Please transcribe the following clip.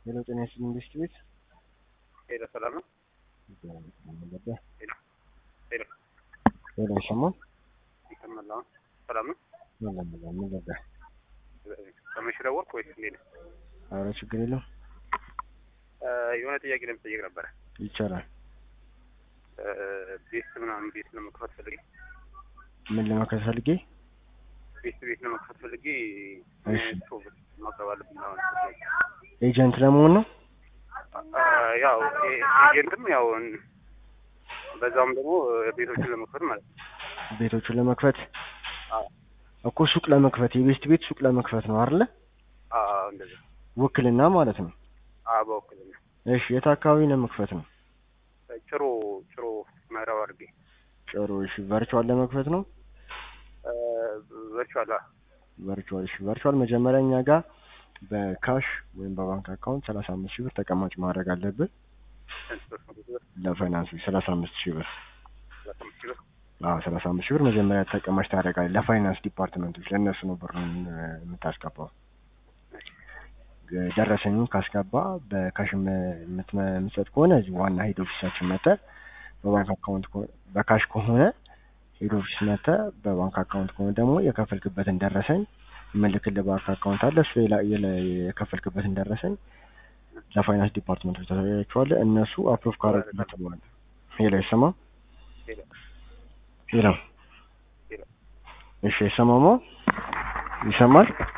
ሄሎ ጤና ይስጥልኝ ኢንዱስትሪ ቤት ሄሎ ሰላም ነው? ሄሎ ሄሎ አይሰማም? ይሰማል አሁን? ሰላም ነው? ምን ለምን ምን ነበር? ከመሽ ደወልክ ወይስ እንዴት ነው? ኧረ ችግር የለም እ የሆነ ጥያቄ ለመጠየቅ ነበረ። ይቻላል። እ ቤት ምናምን ቤት ለመክፈት ፈልጌ ምን ለማከል ፈልጌ? ቤት ቤት ለመክፈት ፈልጌ እሺ። ቶብ ማቅረብ አለብኝ አሁን ኤጀንት ለመሆን ነው? እ ያው ኤ- ኤጀንትም ያው እን- በዛውም ደግሞ ቤቶችን ለመክፈት ማለት ነው። ቤቶቹን ለመክፈት አዎ እኮ ሱቅ ለመክፈት የቤስት ቤት ሱቅ ለመክፈት ነው አይደለ? አዎ እንደዛ ውክልና ማለት ነው። አዎ በውክልና እሺ የት አካባቢ ለመክፈት ነው? ጭሮ ጭሮ ምዕራብ አድርጌ ጨሮ እሺ ቨርቹዋል ለመክፈት ነው? እ ቨርቹዋል አ- ቨርቹዋል እሺ ቨርቹዋል መጀመሪያ እኛ ጋር በካሽ ወይም በባንክ አካውንት ሰላሳ አምስት ሺህ ብር ተቀማጭ ማድረግ አለብን። ስንት ብር ነው? ብዙ ብር? ለፋይናንስ ሰላሳ አምስት ሺህ ብር ሰላሳ አምስት ሺህ ብር? አዎ ሰላሳ አምስት ሺህ ብር መጀመሪያ ተቀማጭ ታደርጋለህ። ለፋይናንስ ዲፓርትመንቶች ለእነሱ ነው ብሩን እ የምታስገባው። እ ደረሰኙን ካስገባ በካሽ የም- የምትመ- የምትሰጥ ከሆነ እዚህ ዋና ሄድ ኦፊሳችን መጥተህ በባንክ አካውንት ከሆነ በካሽ ከሆነ ሄድ ኦፊስ መጥተህ በባንክ አካውንት ከሆነ ደግሞ የከፈልክበትን ደረሰኝ የምልክልህ ባንክ አካውንት አለ እሱ የላ- የለ- የከፈልክበትን ደረሰኝ ለፋይናንስ ዲፓርትመንቶች ታሳያቸዋለህ። እነሱ አፕሮቭ ካረጉበት በኋላ ሄሎ አይሰማም? ሄሎ ሄሎ ሄሎ እሺ አይሰማማ? ይሰማል?